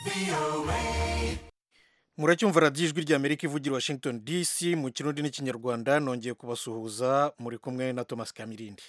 muracyumva radiyo ijwi ry'amerika ivugira washington dc mu kirundi n'ikinyarwanda nongeye kubasuhuza muri kumwe na thomas kamirindi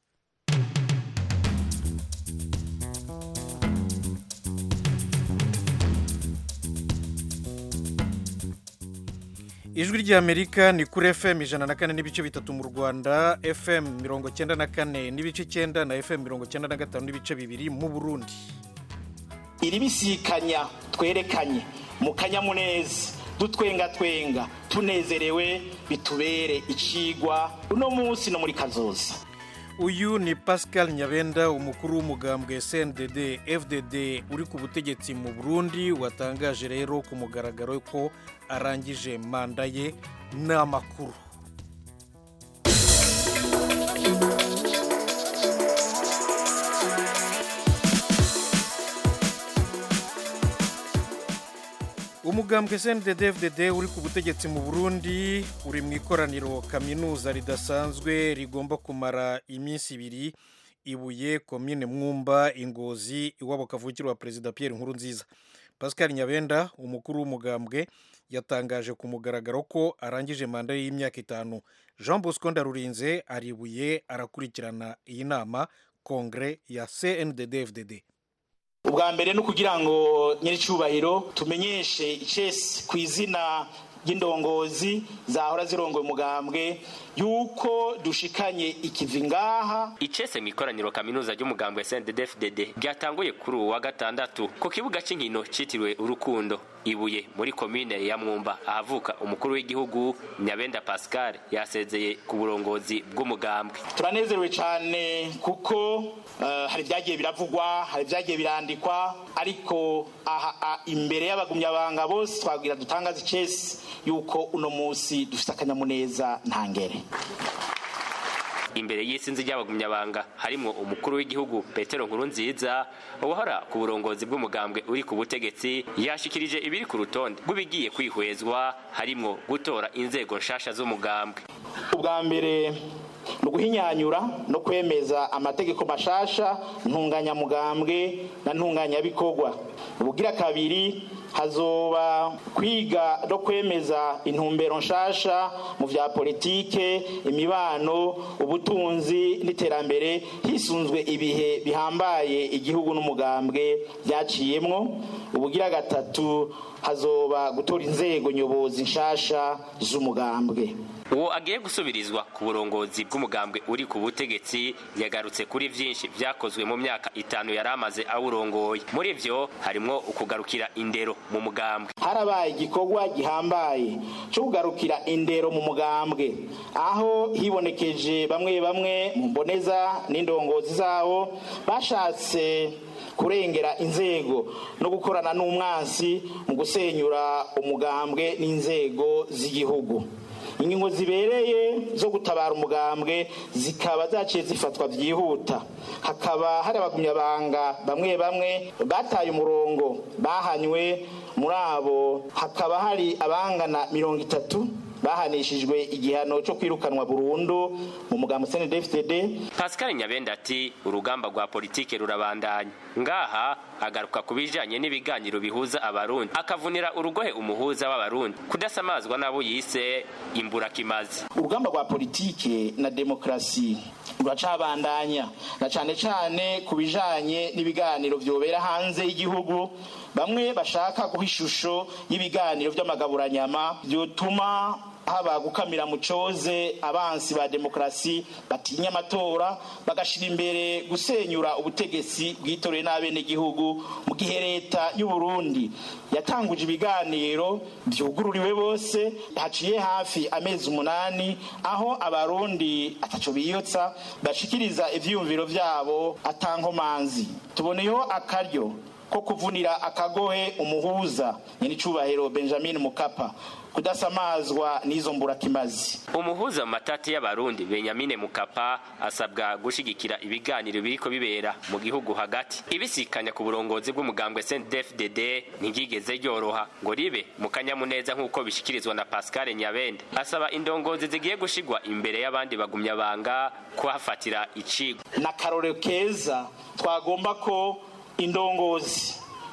ijwi ry'amerika ni kuri fm ijana na kane n'ibice bitatu mu rwanda fm mirongo cyenda na kane n'ibice icyenda na fm mirongo cyenda na gatanu n'ibice bibiri mu burundi iri bisikanya twerekanye mu kanyamuneza dutwenga twenga tunezerewe bitubere icigwa uno munsi no muri kazoza uyu ni pascal nyabenda umukuru w'umugambwe cndd fdd uri ku butegetsi mu burundi watangaje rero ku mugaragaro ko arangije manda ye n'amakuru umugambwe cndd fdd uri ku butegetsi mu burundi uri mu ikoraniro kaminuza ridasanzwe rigomba kumara iminsi ibiri ibuye komine mwumba ingozi iwabo kavukire wa perezida pierre nkurunziza pascal nyabenda umukuru w'umugambwe yatangaje ku mugaragaro ko arangije manda y'imyaka itanu jean bosco ndarurinze aribuye arakurikirana iyi nama kongere ya cndd fdd ubwa mbere ni ukugira ngo nyir'icyubahiro tumenyeshe icesi ku izina ry'indongozi zahora zirongoye umugambwe yuko dushikanye ikivi ngaha icese mu ikoraniro kaminuza ry'umugambwe CNDD-FDD ryatanguye kuri uwa gatandatu ku kibuga cy'inkino cyitiriwe urukundo ibuye muri komine ya mwumba ahavuka umukuru w'igihugu nyabenda pascal yasezeye ku burongozi bw'umugambwe turanezerewe cyane kuko uh, hari ibyagiye biravugwa hari ibyagiye birandikwa ariko aha imbere y'abagumyabanga bose twabwira dutangaza icesi yuko uno munsi dufite akanyamuneza ntangere imbere y'isinzi ry'abagumyabanga harimo umukuru w'igihugu petero nkurunziza uwahora ku burongozi bw'umugambwe uri ku butegetsi yashikirije ibiri ku rutonde rw'ibigiye kwihwezwa harimo gutora inzego nshasha z'umugambwe ubwa mbere ni uguhinyanyura no kwemeza amategeko mashasha ntunganyamugambwe na ntunganyabikorwa ubugira kabiri hazoba kwiga no kwemeza intumbero nshasha mu vya politike imibano ubutunzi n'iterambere hisunzwe ibihe bihambaye igihugu n'umugambwe byaciyemwo ubugira gatatu hazoba gutora inzego nyobozi nshasha z'umugambwe uwo agiye gusubirizwa ku burongozi bw'umugambwe uri ku butegetsi yagarutse kuri byinshi byakozwe mu myaka itanu yari amaze awurongoye muri byo harimo ukugarukira indero mu mugambwe harabaye igikorwa gihambaye cyo kugarukira indero mu mugambwe aho hibonekeje bamwe bamwe mu mboneza n'indongozi zabo bashatse kurengera inzego no gukorana n'umwansi mu gusenyura umugambwe n'inzego z'igihugu ingingo zibereye zo gutabara umugambwe zikaba zaciye zifatwa byihuta hakaba hari abagumyabanga bamwe bamwe bataye umurongo bahanywe muri abo hakaba hari abangana mirongo itatu bahanishijwe igihano cyo kwirukanwa burundu mu mugambo CNDD-FDD Pascal Nyabenda ati urugamba rwa politike rurabandanya ngaha agaruka ku bijanye n'ibiganiro bihuza abarundi akavunira urugohe umuhuza w'abarundi kudasamazwa nabo yise imburakimazi urugamba rwa politike na demokrasi ruracabandanya na cane cane ku bijanye n'ibiganiro vyobera hanze y'igihugu bamwe bashaka guha ishusho y'ibiganiro vy'amagaburanyama vyotuma haba gukamira mu coze abansi ba demokrasi batinya amatora bagashira imbere gusenyura ubutegetsi bwitoreye n'abenegihugu mu gihe leta y'u Burundi yatanguje ibiganiro vyugururiwe bose haciye hafi amezi umunani aho abarundi ataco biyotsa bashikiriza ivyiyumviro vyabo atankomanzi tuboneyeho akaryo ko kuvunira akagohe umuhuza nyenicubahiro benjamin mukapa kudasamazwa n'izo mburakimazi umuhuza mu matati y'abarundi benyamine mukapa asabwa gushigikira ibiganiro biriko bibera mu gihugu hagati ibisikanya ku burongozi bw'umugambwe CNDD-FDD ntiryigeze ryoroha ngo ribe mu kanyamuneza nk'uko bishikirizwa na Pascal Nyabenda asaba indongozi zigiye gushigwa imbere y'abandi bagumyabanga kuhafatira icigwa na karore keza twagomba ko indongozi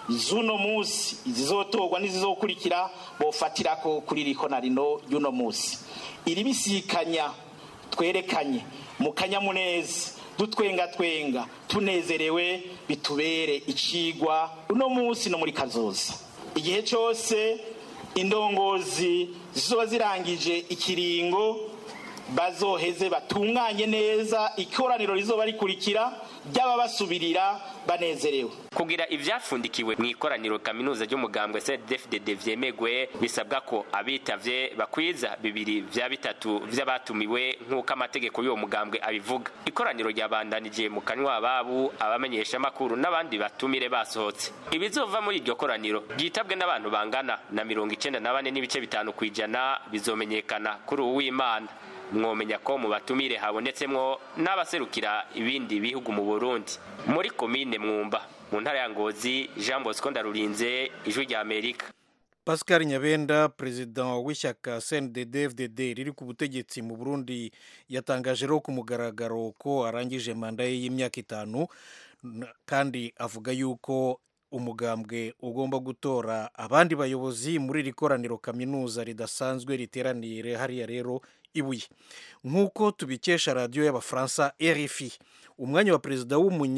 z'uno munsi izizotorwa n'izizokurikira bofatirako kuri riko na rino y'uno munsi iri bisikanya twerekanye mu kanyamuneza dutwenga twenga tunezerewe bitubere icigwa uno munsi no muri kazoza igihe cyose indongozi zizoba zirangije ikiringo bazoheze batunganye neza ikoraniro rizoba rikurikira ry'ababasubirira banezerewe kugira ivyapfundikiwe mu ikoraniro kaminuza ry'umugambwe CNDD-FDD vyemegwe bisabwa ko abitavye bakwiza bibiri vya bitatu vy'abatumiwe nk'uko amategeko y'uwo mugambwe abivuga ikoraniro ryabandanije mu kanywa babu abamenyesha makuru n'abandi batumire basohotse ibizova muri iryo koraniro ryitabwe n'abantu bangana na mirongo icenda na bane n'ibice bitanu kwijana bizomenyekana kuri uwu w'imana mwomenya ko mu batumire habonetsemwo n'abaserukira ibindi bihugu mu Burundi muri komine mwumba mu ntara ya Ngozi Jean Bosco Ndarurinze ijwi rya Amerika Pascal Nyabenda perezida w'ishyaka CNDD-FDD riri ku butegetsi mu Burundi yatangaje rero ku mugaragaro ko arangije manda ye y'imyaka itanu kandi avuga yuko umugambwe ugomba gutora abandi bayobozi muri iri koraniro kaminuza ridasanzwe riteraniye hariya rero ibuye nk'uko tubikesha radiyo y'abafaransa RFI umwanya wa perezida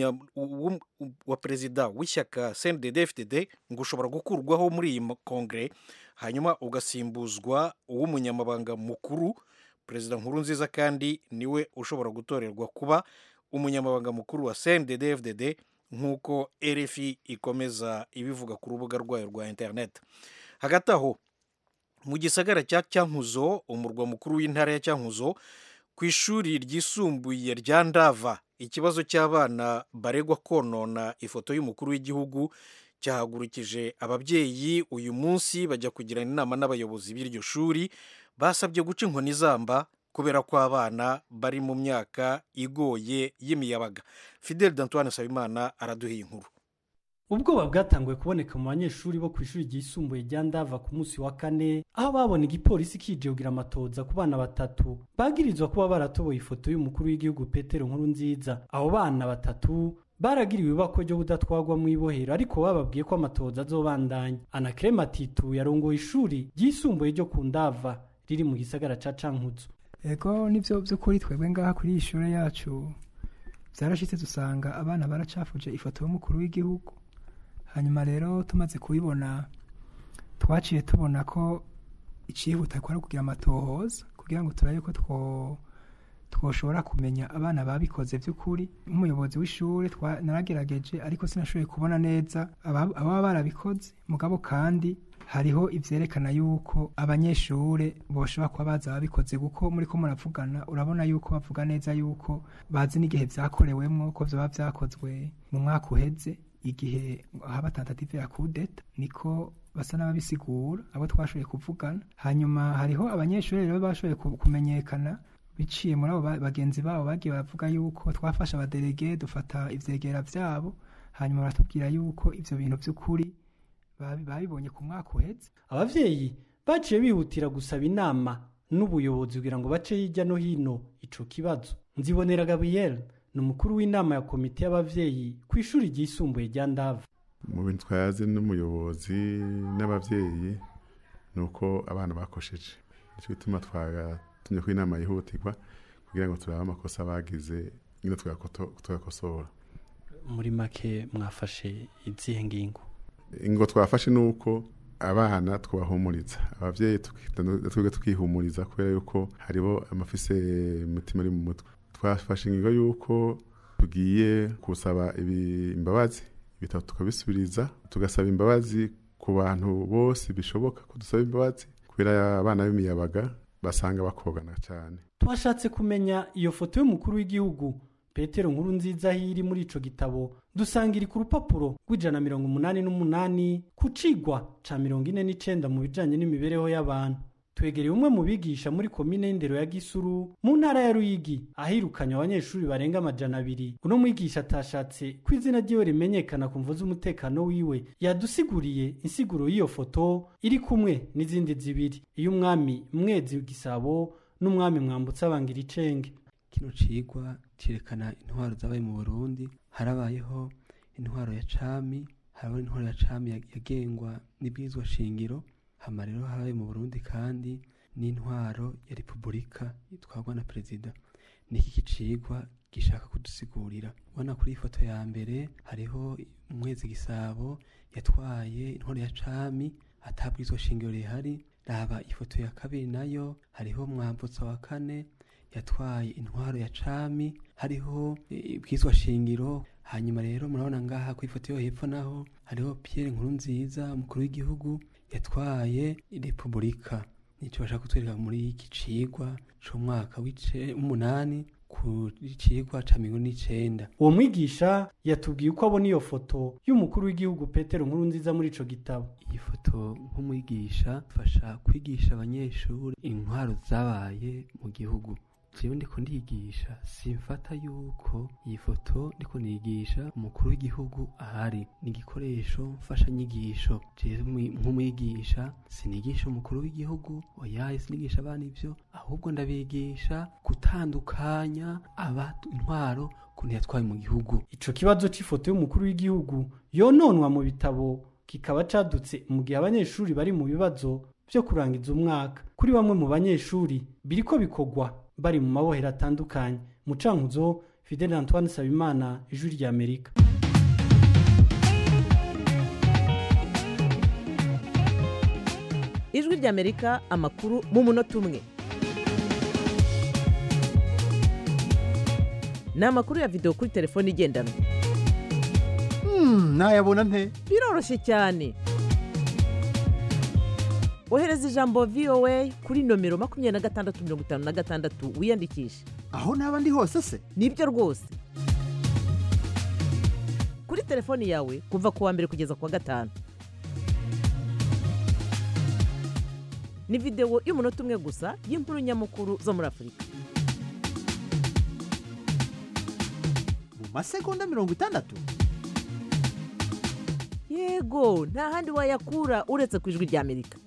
wa perezida w'ishyaka CNDD-FDD ngo ushobora gukurwaho muri iyi kongere hanyuma ugasimbuzwa uw'umunyamabanga mukuru perezida nkuru nziza kandi niwe ushobora gutorerwa kuba umunyamabanga mukuru wa CNDD-FDD nk'uko RFI ikomeza ibivuga ku rubuga rwayo rwa interineti hagati aho mu gisagara cya cyankuzo umurwa mukuru w'intara ya cyankuzo ku ishuri ryisumbuye rya ndava ikibazo cy'abana baregwa konona ifoto y'umukuru w'igihugu cyahagurukije ababyeyi uyu munsi bajya kugirana inama n'abayobozi b'iryo shuri basabye guca inkoni zamba kubera ko abana bari mu myaka igoye y'imiyabaga fidel d'antoine nsabimana araduhiye inkuru ubwoba bwatanguye kuboneka mu banyeshuri bo ku ishuri ryisumbuye rya ndava ku munsi wa kane aho babona igipolisi kije kugira amatoza ku bana batatu bagirizwa kuba baratoboye ifoto y'umukuru w'igihugu petero nkuru nziza abo bana batatu baragiriwe ibako ryo kudatwagwa mu ibohero ariko bababwiye ko amatoza azobandanya anakrema titu yarongoye ishuri ryisumbuye ryo ku ndava riri mu gisagara ca cankuzo ego nivyo vy'ukuri twebwe ngaha kuri iyi shure yacu vyarashitse dusanga abana baracafuje ifoto y'umukuru w'igihugu hanyuma rero tumaze kubibona twaciye tubona ko icihuta ko ari kugira amatohoza kugira ngo turabe ko two twoshobora kumenya abana babikoze by'ukuri nk'umuyobozi w'ishuri naragerageje ariko sinashoboye kubona neza ababa barabikoze mugabo kandi hariho ivyerekana yuko abanyeshure boshobora kuba baza babikoze kuko muri ko muravugana urabona yuko bavuga neza yuko bazi n'igihe vyakorewemwo ko vyoba vyakozwe mu mwaka uheze igihe haba tentative ya kudeta niko basa n'ababisigura abo twashoboye kuvugana hanyuma hariho abanyeshuri rero bashoboye kumenyekana biciye muri abo bagenzi babo bagiye baravuga yuko twafashe abaderege dufata ivyegera vyabo hanyuma baratubwira yuko ivyo bintu vy'ukuri babibonye ku mwaka uheze abavyeyi baciye bihutira gusaba inama n'ubuyobozi kugira ngo bace hirya no hino ico kibazo nzibonera gabriel ni umukuru w'inama ya komite y'abavyeyi ku ishuri ryisumbuye rya ndava mu bintu twayaze n'umuyobozi n'abavyeyi ni uko abana bakosheje nicyo gituma twagatumye ko inama yihutirwa kugira ngo turabe amakosa bagize nyine tugakosora muri make mwafashe izihe ngingo ingo twafashe ni uko abana twabahumuriza abavyeyi twebwe tukihumuriza kubera yuko hariho amafise imitima ari mu mutwe twafashe ingingo yuko tugiye gusaba imbabazi ibitabo tukabisubiriza tugasaba imbabazi ku bantu bose bishoboka ko dusaba imbabazi kubera abana b'imiyabaga basanga bakogana cyane twashatse kumenya iyo foto y'umukuru w'igihugu petero nkuru nziza iri muri ico gitabo dusanga iri ku rupapuro rw'ijana mirongo umunani n'umunani ku cigwa ca mirongo ine n'icenda mu bijanye n'imibereho y'abantu twegereye umwe mu bigisha muri komine y'indero ya gisuru mu ntara ya ruyigi ahirukanye abanyeshuri barenga amajana abiri uno mwigisha atashatse ko izina ryiwe rimenyekana ku mvu z'umutekano wiwe yadusiguriye insiguro y'iyo foto iri kumwe n'izindi zibiri iyo umwami mwezi gisabo n'umwami mwambutse abangira icenge kino cigwa cerekana intwaro zabaye mu burundi harabayeho intwaro ya cami hariho intwaro ya cami yagengwa n'ibwirizwa shingiro hama rero habaye mu burundi kandi n'intwaro ya repubulika itwarwa na perezida niki kicigwa gishaka kudusigurira ubona kuri iyi foto ya mbere hariho umwezi gisabo yatwaye intwaro ya cami atabwirizwa shingiro rihari raba ifoto ya kabiri nayo hariho mwambutsa wa kane yatwaye intwaro ya cami hariho ibwiswa shingiro hanyuma rero murabona ngaha ku ifoto yo hepfo naho hariho Pierre nkuru nziza umukuru w'igihugu yatwaye repubulika nicyo bashaka kutwereka muri iki cigwa c'umwaka w'umunani ku cigwa ca mirongo n'icenda uwo mwigisha yatubwiye uko abona iyo foto y'umukuru w'igihugu petero nkuru nziza muri ico gitabo iyi foto nk'umwigisha fasha kwigisha abanyeshuri intwaro zabaye mu gihugu jewe ndiko ndigisha simfata yuko iyi foto ndiko nigisha umukuru w'igihugu ahari ni igikoresho mfashanyigisho jewe nk'umwigisha sinigisha umukuru w'igihugu oyaye sinigisha abana ivyo ahubwo ndabigisha gutandukanya aba intwaro kuntu yatwaye mu gihugu ico kibazo c'ifoto y'umukuru w'igihugu yononwa mu bitabo kikaba cadutse mu gihe abanyeshuri bari mu bibazo vyo kurangiza umwaka kuri bamwe mu banyeshuri biriko bikogwa bari mu mabohero atandukanye mu cankuzo fidel antoine sabimana ijwi rya amerika ijwi rya amerika amakuru mu munota umwe ni amakuru ya videwo kuri telefone igendanwa nayabona nte biroroshye cyane ohereza ijambo voa kuri nomero makumyabiri na gatandatu mirongo itanu na gatandatu wiyandikishe aho naba ndi hose se nibyo rwose kuri telefoni yawe kuva ku wa mbere kugeza ku wa gatanu ni videwo y'umunota umwe gusa y'inkuru nyamukuru zo muri afurika mu masegonda mirongo itandatu yego nta handi wayakura uretse ku ijwi rya amerika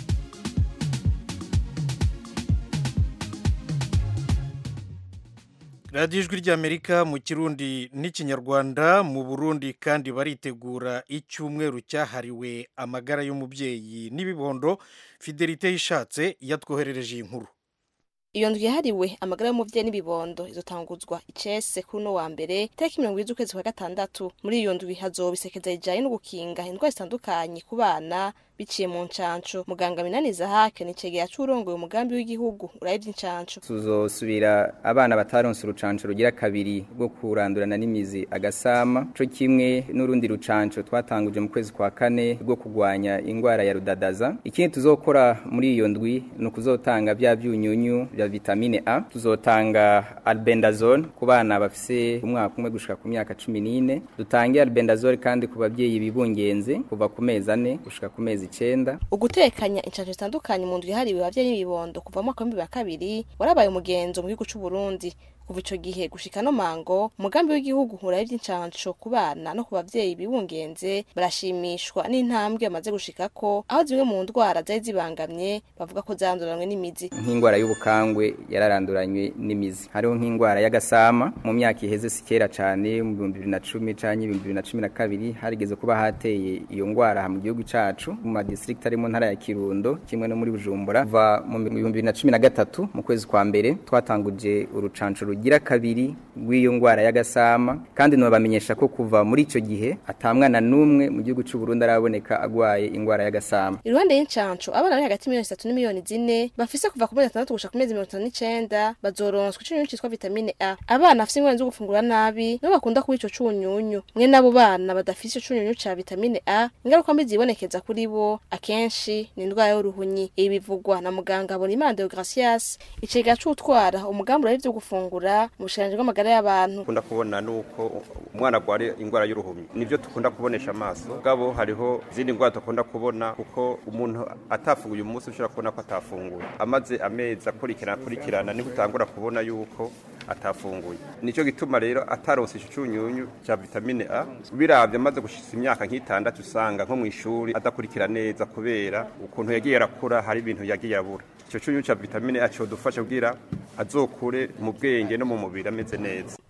radiyo ijwi ry'amerika mu kirundi n'ikinyarwanda mu burundi kandi baritegura icyumweru cyahariwe amagara y'umubyeyi n'ibibondo fidelite yishatse yatwoherereje iyi nkuru iyo ndwi yahariwe amagara y'umuvyeyi n'ibibondo izotanguzwa icese kuri uno wa mbere itariki mirongo ibiri z'ukwezi kwa gatandatu muri iyo ndwi hazoba isekeza rijanye no gukinga indwara zitandukanye ku bana biciye mu ncanco muganga minani zahake ni cegera c'urongoye umugambi w'igihugu urabye ivy'incanco tuzosubira abana bataronse urucanco rugira kabiri rwo kurandurana n'imizi agasama co kimwe n'urundi rucanco twatanguje mu kwezi kwa kane rwo kurwanya ingwara ya rudadaza ikindi tuzokora muri iyo ndwi ni ukuzotanga vya vyunyunyu vya vitamine A tuzotanga albendazole ku bana bafise umwaka umwe gushika ku myaka cumi n'ine dutange albendazole kandi ku bavyeyi bibungenze kuva ku mezi ane gushika ku mezi icenda ugutekanya incanco zitandukanye mu ndwi yahariwe abavyeyi n'ibibondo kuva mu mwaka w'ibihumbi bibiri na kabiri warabaye umugenzo mu gihugu c'uburundi kuva ico gihe gushika no mango umugambi w'igihugu uraba ivy'incanco ku bana no ku bavyeyi bibungenze barashimishwa n'intambwe bamaze gushikako aho zimwe mu ndwara zari zibangamye bavuga ko zanduranywe n'imizi nk'ingwara y'ubukangwe yararanduranywe n'imizi hariho nk'ingwara y'agasama mu myaka iheze si kera cane mu bihumbi bibiri na cumi canke ibihumbi bibiri na cumi na kabiri harigeze kuba hateye iyo ngwara mu gihugu cacu mu madistrict ari mu ntara ya kirundo kimwe no muri bujumbura kuva mu bihumbi bibiri na cumi na gatatu mu kwezi kwa mbere twatanguje urucanco rugira kabiri rw'iyo ngwara y'agasama kandi nobamenyesha ko kuva muri ico gihe atamwana n'umwe mu gihugu c'u Burundi araboneka agwaye ingwara y'agasama iruhande y'incanco abana bari hagati y'imiliyoni zitatu n'imiliyoni zine bafise kuva ku mezi atandatu gushika ku mezi mirongo itanu n'icenda bazoronswa icunyunyu citwa vitamine A abana bafise ingorane zo gufungura nabi nibo bakunda kuba ico cunyunyu mwe n'abo bana badafise ico cunyunyu ca vitamine A ingaruka mbi zibonekeza kuri bo akenshi ni indwara y'uruhunyi ibi bivugwa na muganga Habonimana Deogracias icega c'utwara umugambi urari vyo gufungura mu bushikiranganji bw'amagara y'abantu dukunda kubona nuko umwana agwara ingwara y'uruhumyi nivyo dukunda kubonesha amaso gabo hariho izindi ngwara dukunda kubona kuko umuntu atafunguye umunsi ushobora kubona ko atafunguye amaze amezi akurikirana akurikirana niho utangura kubona yuko atafunguye nico gituma rero ataronse ico cunyunyu ca vitamine A biravye amaze gushitsa imyaka nk'itandatu usanga nko mw'ishuri adakurikira neza kubera ukuntu yagiye arakura hari ibintu yagiye abura ico cunyunyu ca vitamine A codufasha kugira azokure mu bwenge no mu mubiri ameze neza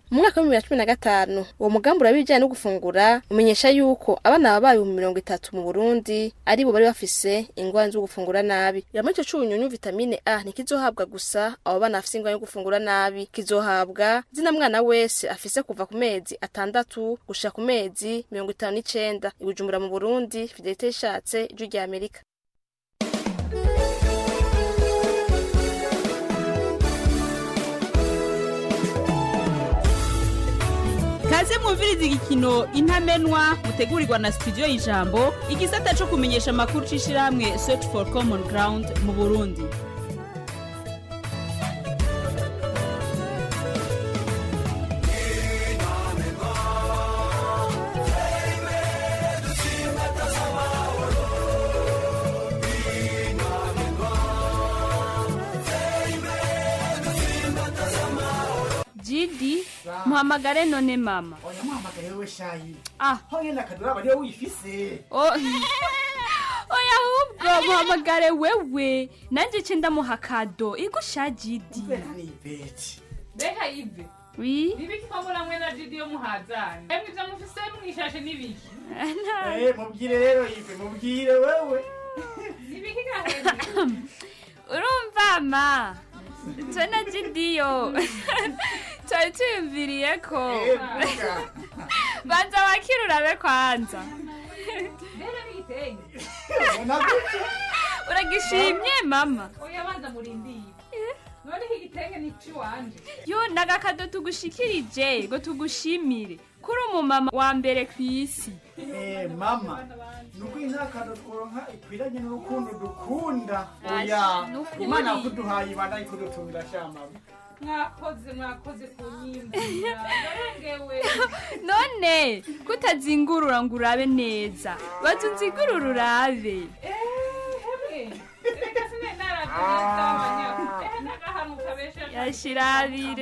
mu mwaka wa bibiri na cumi na gatanu uwo mugambi uraba ibijyanye no gufungura umenyesha yuko abana babaye ibihumbi mirongo itatu mu burundi ari bo bari bafise ingwara zo gufungura nabi yamwe ico c'ubunyunyu vitamine a ntikizohabwa gusa abo bana bafise ingwara yo gufungura nabi kizohabwa zina mwana wese afise kuva ku mezi atandatu gushika ku mezi mirongo itanu n'icenda i bujumbura mu burundi fidelite ishatse ijwi rya amerika kaze mwumviriza igikino intamenwa mutegurirwa na studio y'ijambo igisata co kumenyesha amakuru c'ishirahamwe search for common ground mu burundi jidi muhamagare none mama oya muhamagare wewe shayi ah ho nyene akaduraba niyo wifise O- oya ahubwo muhamagare wewe nanje ce ndamuha kado igusha jidi nibeti mbega ive wi nibiki ko muramwe na jidi yo muhazanye emwe ivyo mufise mwishashe nibiki eh mubwire rero ive mubwire wewe nibiki gahera urumva ma twe na jidiyo twari tuyumviriye ko Eh, vuga. banza wakira urabe kwanza mbere n'igitenge uragishimye mama oya banza murindiye none iki gitenge ni ciwanje yo nagakado tugushikirije ngo tugushimire kuri umumama wa mbere ku isi eh mama nuko intakado tworonka ikwiranye n'urukundo dukunda Ashi, oya nukuri. imana yakuduhaye ibana ikudutungira sha mama mwakoze mwakoze kunyimbira yarengewe none kutazingurura ngo urabe neza baza unzigurura urabe hemwe reka sine naravye abanyako ehe n'agahantu kabesheje yashirabire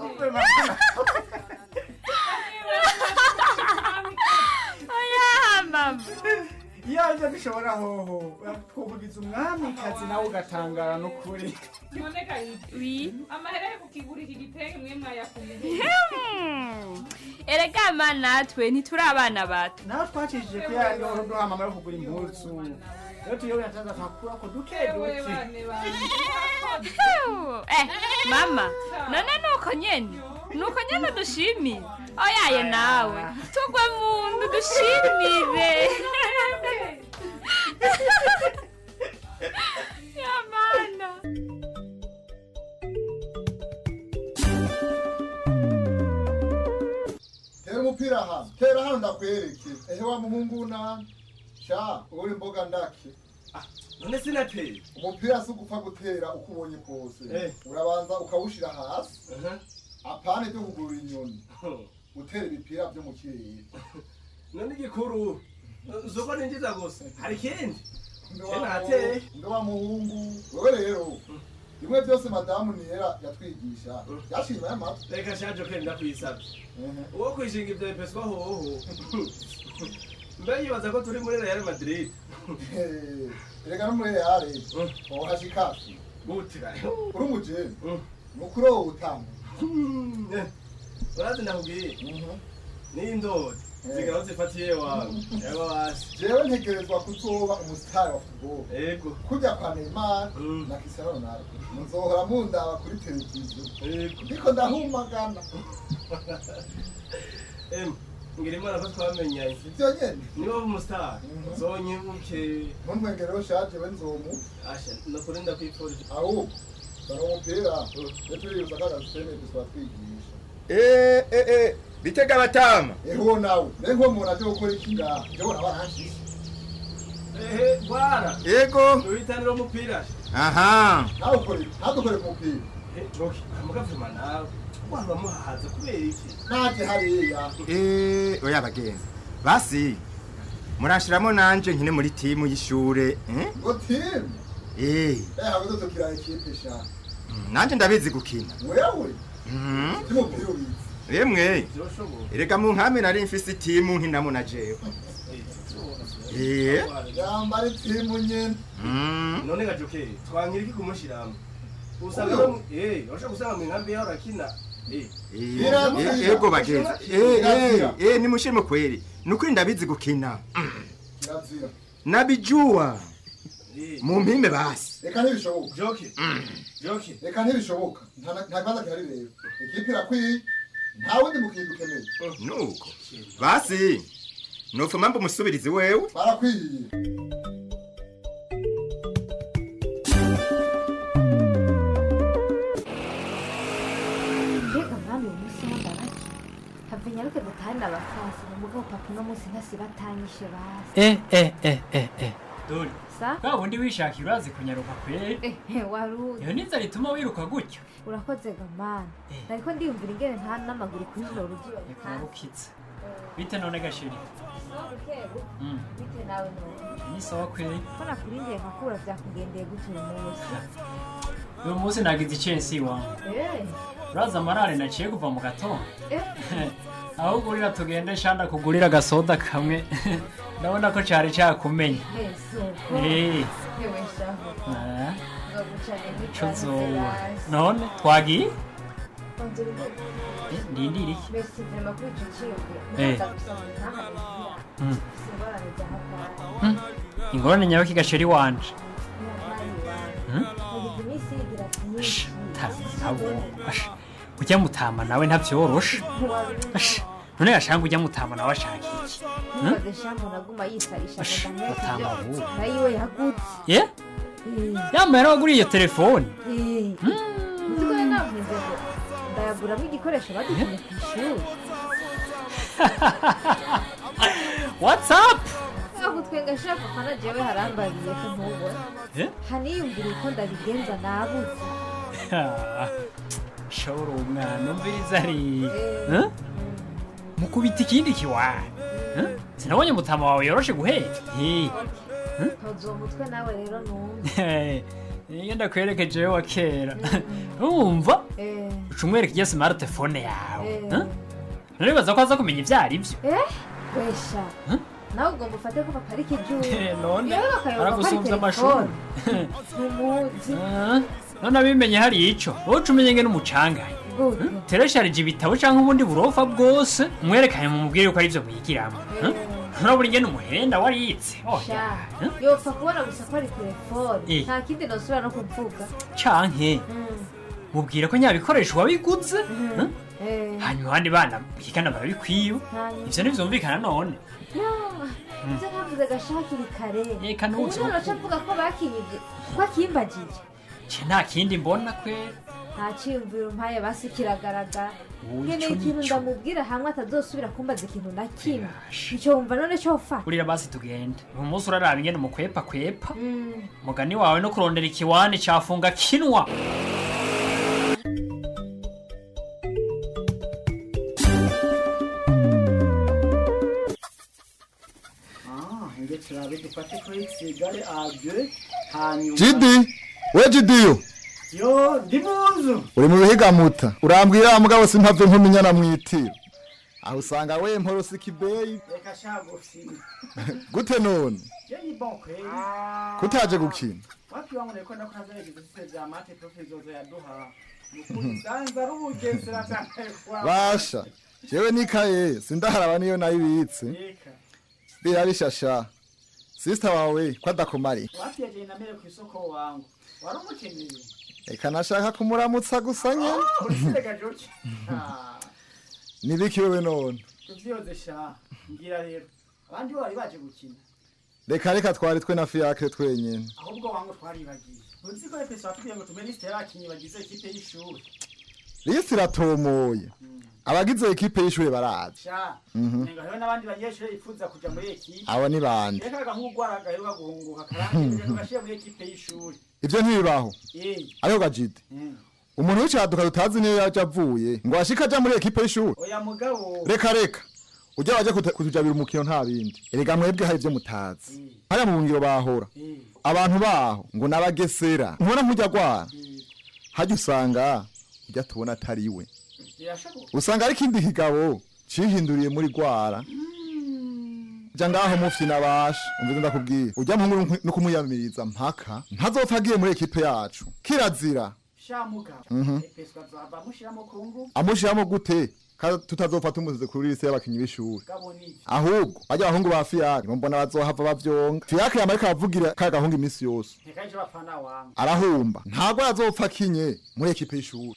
oya mama iyo aje bishobora hoho twokugiza umwamikazi nawe ugatangara n'ukuri none gayive wi amahera yo kukigura iki gitenge mwe mwayakuye Hmm. erega ma natwe ntituri abana bato nawe twacishije ko yari wari uduha mama yo kugura impuzu rero tuyobe yataza twakura ko duke ewe duke bane bane eh mama none nuko nyene nuko nyene dushimire oyaye nawe tugwe mu ndu dushimire yamana tera umupira hano tera hano ndakwereke ehe wa muhungu na sha uri imboga ndake none sinateye umupira si ugupfa gutera uko ubonye kose Eh. urabanza ukawushira hasi apane byo kugurura inyoni utera ibipira byo mu kirere none igikuru zoko ninjiza gusa hari ikindi Mbe Je wa nateye. muhungu, mbe wa muhungu wewe rero bimwe byose madamu niyera yatwigisha yashima y'amatwi reka shaje ko ndakwisabye uwo kwishinga ibyo bipeswa hoho mbe yibaza ko turi muri real madrid erega no muri reale wohashikafi gutira uri umujeni nukuri wowe utanga urazi ndakubwiye n'indori zigaho zifatiye wawe yaba basi jewe ntegerezwa kuzoba umusitari wa futubolo yego kujya kwa neymar na cristiano ronaldo muzohora mundaba kuri televiziyo ndiko ndahumagana em ngira imana ko twamenyanye ivyo nyene niba umusitari zonyibuke ntuntwengereho shaje we nzomu asha nukuri ndakwifurije ahubwo dore umupira iyo turiyuza kagasemete twatwigisha Eh, eh, eh, bitega abatama eho nawe ne nko umuntu aje gukora iki ngaha ndabona baranshise ehe bwana yego uhitanira umupira aha nawe ukore ntadukore ku mupira joki amugavuma nawe waba muhahaza kubera iki naje hariya Eh, oya bagenzi basi murashiramo nanje nkine muri timu y'ishure eh? ngo timu Eh, eh habuze tukira ikipe sha mm, nanje ndabizi gukina wewe Mhm. cy'umupira ubizi Emwe erega mu nkame nari mfise timu nkinamo na jewe Eh, yambara timu nyene mm. none gajoke twankira iki kumushiramo usanga Uyo. no- eh urashobora gusanga mu nkambi yaho arakina Eh, eh, ego bagenzi Eh, eh, eh, nimushime kweli nukuri ndabizi gukina kirazira nabijua mu mpimbe basi reka ntibishoboka joke joke reka ntibishoboka nta na- nta kibazo gihari rero ikipe irakwiye nta wundi mukintu ukeneye nuko basi nofuma mba umusubirizi wewe barakwiye mbega mwami uyu munsi w'ambaraki have nyaruke dutahane abafasi ni mugabo papa uno munsi ntasi batanyishe basi eh eh eh eh eh dore sa bwa bundi wishakira urazi kunyaruka kweri ehe waruzi iyo niza rituma wiruka gutyo urakoze gamana nariko ndiyumvira ingene nta n'amaguru kuri ino rugiyo kurarukitse bite none gashiri Mm. bite nawe none ni sawa kweri ko nakurindiye nkakura vyakugendeye gute uyu munsi uyu munsi nagize icensi iwangu Eh, uraza amarare naciye kuva mu gatondo eh, aho ugurira tugende shanda kugurira agasoda kamwe ndabona ko cari cakumenya eh, suko Eh. yewe shaho Ah, nzogucane co zoba n'ikaze none twagiye Onzeri Eh, ndindira iki Merci vraiment kuri ico ciyumviro Eh. ndaza gusoma ntahabigira Mm. singorane za hatari Mm. ingorane nyawe kigasheri wanje Mm? Yagize iminsi yigira myinshi abo asha ujya mutama nawe ntabyoroshe asha none yashanga ujya mutama nawe ashaka iki Hmm? ntubaze shambo naguma yisarisha Ash, ngo ndamwese batama ibyo bubu. nayiwe yagutse ye yambaye n'abaguriye iyo telefoni uziko rero navuze ngo ndayaguramo igikoresho badutumye ku ishuri whatsapp aho twenga shaka papa na jewe harambariye ko ntubona Eh? haniyumvira uko ndabigenza nabuze shobora umwana umviriza ari Huh? mukubita ikindi kiwani Huh? sinabonye mutama wawe yoroshe guheka Eh. ntozo uwo mutwe nawe rero numve iyo ndakwerekeje wa kera urumva Eh, uca umwereka iyo smartphone yawe Eh. Huh? naribaza ko aza kumenya ibyo ari byo eh wesha nawe ugomba ufate ko papa ari kijuru none yewe bakayoba ko ari aragusumbya amashuri telefone ntumuzi Ah, none abimenye hari ico wowe uca umenye ngene umucangaye gute teresharije ibitabo canke ubundi burofa bwose umwerekanye mu mubwire ko ari byo mwigiramo nturabura ingene umuhenda wariyitse sha yopfa kubona gusa ko ari telefone Eh. nta kindi nosubira no kuvuga canke Mm. mubwire ko nyabikoresho wabiguze Huh? Eh. hanyuma abandi bana bigana barabikwiba Hanyuma. ivyo ntivyumvikana none Ya, ibyo navuze gashakiri kare Eka ubu nuzi none avuga ko bakinyibye ko akimbagije ce nta kindi mbona kwera nta cyiyumviro mpaye basi kiragaragara Ubu nkeneye ico ikintu nico. ndamubwira hamwe atazosubira kumbaza ikintu na kimwe icyo wumva none cyo fata urira basi tugende uyu munsi uraraba ingene mukwepa kwepa Mm. mugani wawe no kurondera ikiwani cafunga kinwa nge turabe dufate kuri sigare ade hanyuma jidi we jidiyo yo ndi mu nzu uri mu bihigamuta urambwira mugabo simpave nkumenyana mwitiro aho usanga we mporosi kibeyi reka shagufi gute none yo ni bon kweli kutaje gukina wapi wangu niko ndakunaza exercise za mate professor yaduha nukuri sanza ari ubugesera cyane kwa basha jewe nikaye sindaharaba niyo nayibitse Reka. birabishasha sisita wawe ko adakomari wapi yagiye namere ku isoko wangu wari umukeneye reka nashaka kumuramutsa gusa nye urisirega joki Ah, nibiki wewe none tuvyoze sha ngira rero abandi bo bari baje gukina reka reka twari twe na fiyakire twenyene ahubwo wangu twaribagiye uzi ko efeso watubwiye ngo tumenye lisite y'abakinyi bagize ikipe y'ishuri lisi iratomoye abagize ekipe y'ishure barazi sha Mhm. nenga hariho n'abandi banyeshure yifuza kuja muri ekipe Abo ni bande? reka agahugwara gaheruka guhunguka karangiye tugashyira muri ekipe y'ishuri ivyo ntibibaho Eh, ariho gajidi mm. umuntu w'icaduka tutazi niyo yaje avuye ngo ashike aja muri ekipe y'ishuri oya mugabo reka reka ujya waje kutu- kutujabira umukino nta bindi erega mwebwe hari ivyo mutazi hariya mu bungiro bahora abantu baho ngo n'abagesera ntubona nk'ujya gwara hajya usanga ujya tubona atari we birashoboka usanga ari ikindi kigabo cihinduriye muri gwara ja ngaho mufyi nabasha umvize ndakubwira ujya mpungu no kumuyamiriza mpaka ntazopfa agiye muri ekipe yacu kirazira shamuga Mhm. epeswa azava amushiramo ku nguvu amushiramo gute kandi tutazofata umuzizi kuri lise y'abakinyi b'ishuri gabo nivyo ahubwo bajya abahungu ba fiyake mbona bazohava bavyonga fiyake yama ariko aravugira ka gahungu iminsi yose ntikaje bapfana wangu arahumba ntabwo yazopfa akinye muri ekipe y'ishuri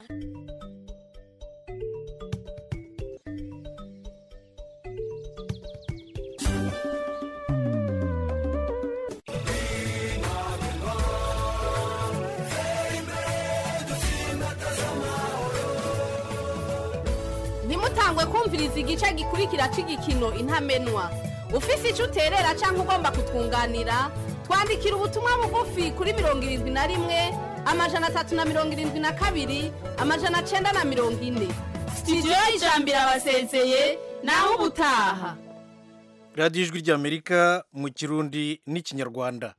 ntimutangwe kumviriza igice gikurikira cy'igikino intamenwa ufise icyo uterera cyangwa ugomba kutwunganira twandikira ubutumwa bugufi kuri mirongo irindwi na rimwe amajana atatu na mirongo irindwi na kabiri amajana cyenda na mirongo ine sitidiyo y'ijambo irabasezeye naho ubutaha radiyo ijwi ry'amerika mu kirundi n'ikinyarwanda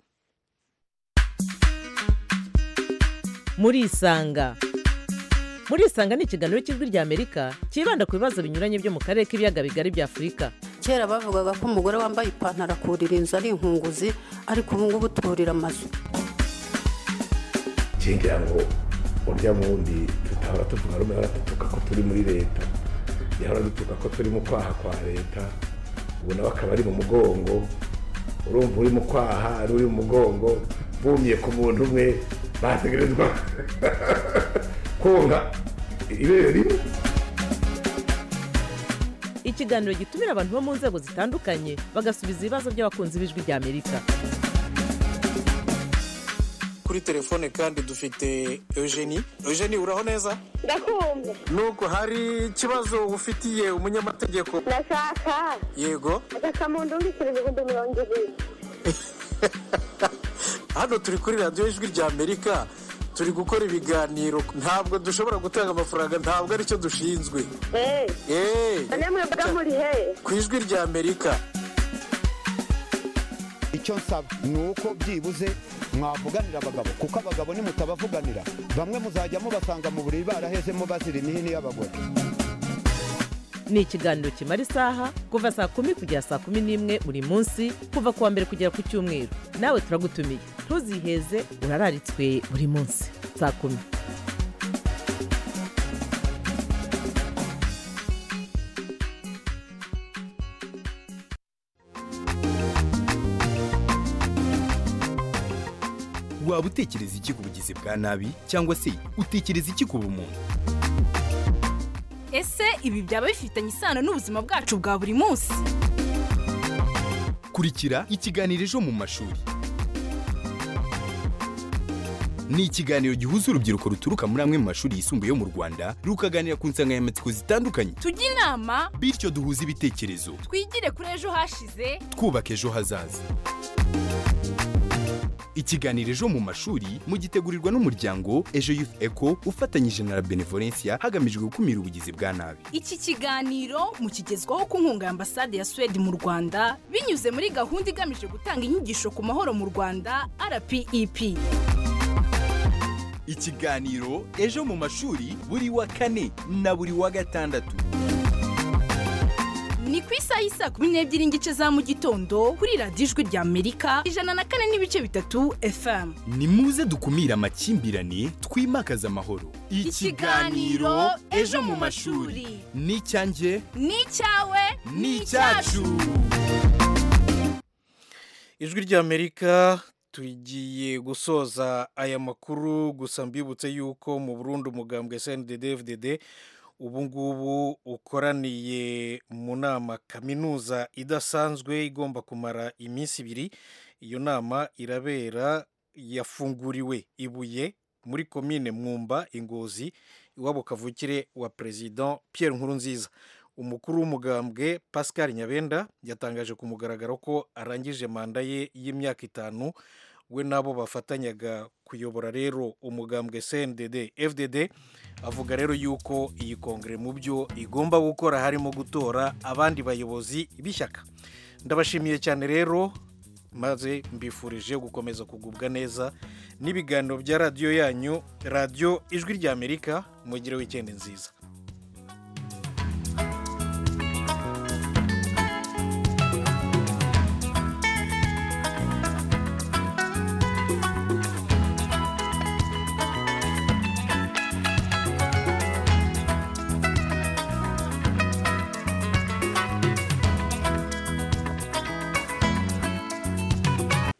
murisanga murisanga ni ikiganiro cy'ijwi ry'amerika cyibanda ku bibazo binyuranye byo mu karere k'ibiyaga bigari bya afurika kera bavugaga ko umugore wambaye ipantaro akurira inzu ari inkunguzi ariko ubu ngubu turira amazu ngira ngo urya wundi tutahora tuvuga rumwe ahora dutuka ko turi muri leta yahora dutuka ko turi mu kwaha kwa leta ubu nawe akaba ari mu mugongo urumva uri mu kwaha ari uri mu mugongo bumye ku muntu umwe bategerezwa konka ibere rimwe ikiganiro gitumira abantu bo mu nzego zitandukanye bagasubiza ibibazo by'abakunzi b'ijwi ry'amerika kuri telefone kandi dufite eugenie eugenie uraho neza ndakumva nuko hari ikibazo ufitiye umunyamategeko ndashaka yego agakamuntu mbikira ibihumbi mirongo ibiri hano turi kuri radiyo ijwi ry'amerika turi gukora ibiganiro ntabwo dushobora gutanga amafaranga ntabwo aricyo dushinzwe eee namwe mbaga muri he ku ijwi ry'amerika icyo nsaba ni uko byibuze mwavuganira abagabo kuko abagabo nimutabavuganira bamwe muzajya mubasanga mu buriri barahezemo bazira imihini y'abagore ni ikiganiro kimara isaha kuva saa kumi kugera saa kumi n'imwe buri munsi kuva ku wa mbere kugera ku cyumweru nawe turagutumiye ntuziheze urararitswe buri munsi saa kumi waba utekereza iki ku bugizi bwa nabi cyangwa se utekereza iki ku bumuntu ese ibi byaba bifitanye isano n'ubuzima bwacu bwa buri munsi kurikira ikiganiro ejo mu mashuri ni ikiganiro gihuza urubyiruko ruturuka muri amwe mu mashuri yisumbuye yo mu rwanda rukaganira ku nsanganyamatsiko zitandukanye tujye inama bityo duhuze ibitekerezo twigire kuri ejo hashize twubaka ejo hazaza ikiganiro ejo mu mashuri mugitegurirwa n'umuryango ejo youth eco ufatanyije na la benevolencia hagamijwe gukumira ubugizi bwa nabi iki kiganiro mukigezwaho ku nkunga ya ambasade ya suwede mu rwanda binyuze muri gahunda igamije gutanga inyigisho ku mahoro mu rwanda rpep ikiganiro ejo mu mashuri buri wa kane na buri wa gatandatu ni ku isaha y'isa kumi n'ebyiri n'igice za mu gitondo kuri radiyo ijwi rya amerika ijana na kane n'ibice bitatu fm ni muze dukumire amakimbirane twimakaze amahoro Ikiganiro Ejo mu mashuri. ni icyanjye ni icyawe ni icyacu ijwi ry'amerika tugiye gusoza aya makuru gusa mbibutse yuko mu burundi umugambwe cnddd ubu ngubu ukoraniye mu nama kaminuza idasanzwe igomba kumara iminsi ibiri iyo nama irabera yafunguriwe ibuye muri komine mwumba ingozi iwabo kavukire wa perezida Pierre Nkurunziza umukuru w'umugambwe pascal nyabenda yatangaje ku mugaragaro ko arangije manda ye y'imyaka itanu we nabo bafatanyaga kuyobora rero umugambwe cndd fdd avuga rero yuko iyi kongere mu byo igomba gukora harimo gutora abandi bayobozi b'ishyaka ndabashimiye cyane rero maze mbifurije gukomeza kugubwa neza n'ibiganiro bya radiyo yanyu radiyo ijwi ry'amerika mugire wikendi nziza